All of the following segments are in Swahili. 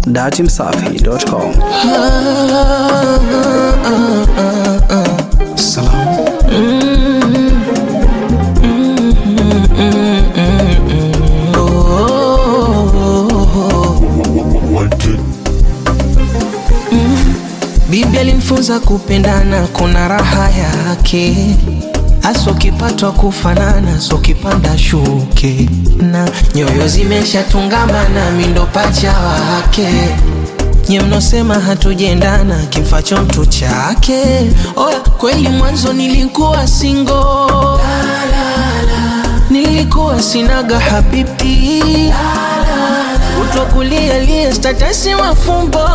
datimsafi.com. Salam. Bibi alimfunza kupendana, kuna raha yake hasa ukipatwa kufanana, so kipanda shuke na nyoyo zimeshatungamana, mindo pacha wake nye mnosema hatujendana, kimfacho mtu chake. Oya, kweli mwanzo nilikuwa singo, nilikuwa sinaga habibi utokulia liye statasi mafumbo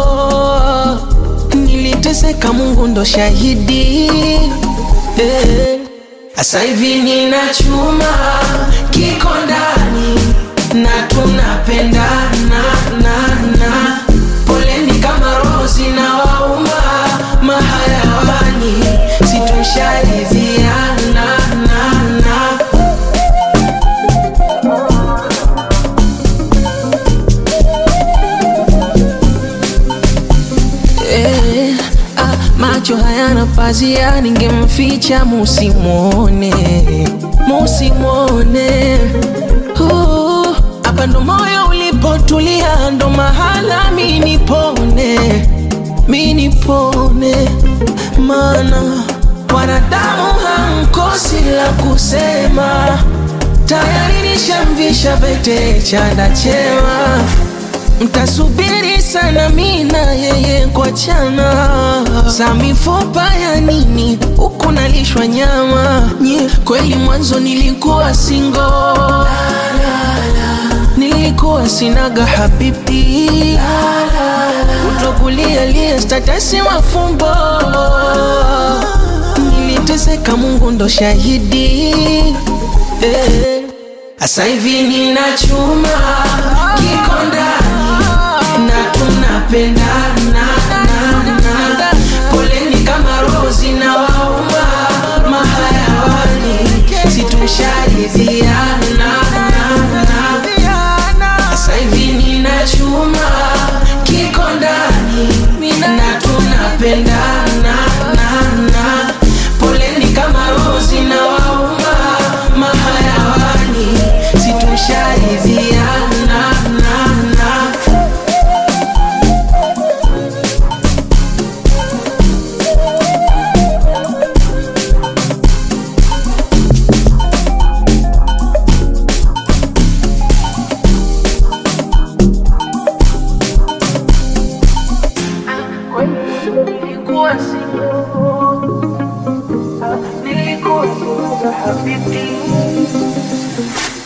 niliteseka, Mungu ndo shahidi eh. Asa hivi nina chuma kiko ndani na tunapendana na, na. Poleni kama roho zinawauma mahayawani, situsharidhiana na, na. Eh, ah, macho hayana pazia, ningemficha musimwone, musimwone. Uh, Hapa ndo moyo ulipotulia, ndo mahala mi nipone, mi nipone, mana wanadamu hamkosi la kusema, tayari nishamvisha pete chanda chema mtasubiri sana mina yeye kuachana za mifupa ya nini huku nalishwa nyama Nye, kweli mwanzo nilikuwa singo nilikuwa sinaga habibi utokulia liye statasi mafumbo niliteseka mungu ndo shahidi eh. Asa hivi nina chuma kiko ndani na tunapendana na, na. Poleni kama roho zinawauma mahayawani, situsharidhiana na, na. Asa hivi nina chuma kiko ndani na tunapendana na, na. Poleni kama roho zinawauma mahayawani, situsharidhiana na, na. Nilikuwa single, nilikuwa single habibi